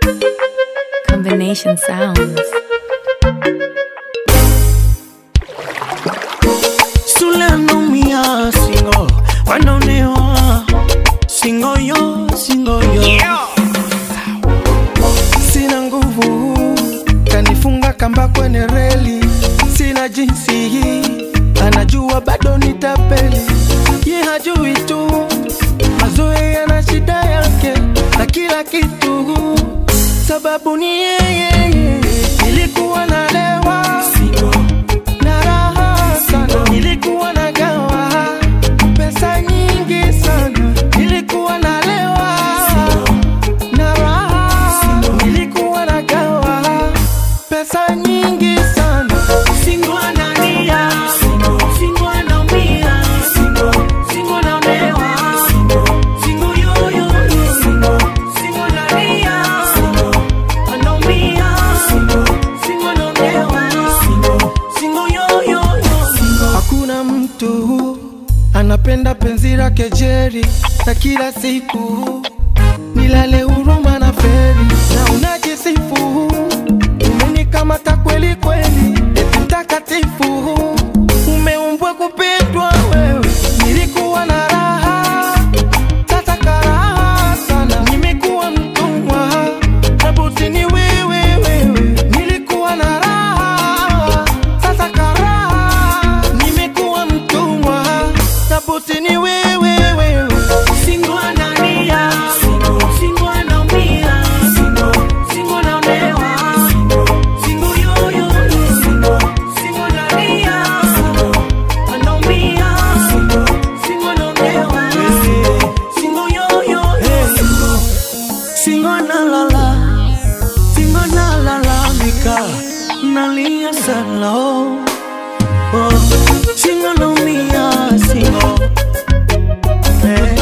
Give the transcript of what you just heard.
Combination sounds. Sule anaumia singo, wanaonewa singo yo, singo yo sina nguvu, kanifunga kamba kwenye reli, sina jinsi hii, anajua bado nitapeli, ye hajui tu mazoea yana shida yake na kila kitu, sababu ni yeye. Nilikuwa nalewa na raha sana, nilikuwa nagawa pesa nyingi sana, nilikuwa nalewa na raha nilikuwa nagawa pesa nyingi sana Singo analia, singo anaumia, singo anaonewa, singo yo yo yo, singo analia, anaumia, singo anaonewa, singo yo yo yo. hakuna mtu anapenda penzi lake jeri na kila siku nilale huruma na feri na unajisifu umenikamata kweli kweli eti mtakatifu umeumbwa kupendwa wewe nilikuwa na raha sasa karaha sana nimekuwa mtumwa na buti ni wewe wewe nilikuwa na raha sasa karaha nimekuwa mtumwa na buti ni wewe wewe Singo analia, singo anaumia, singo anaonewa, singo yo yo yo, singo analia, anaumia, singo anaonewa, singo yo yo yo, singo analala, singo analalamika, nalia sana oh, oh, singo anaumia, singo eh.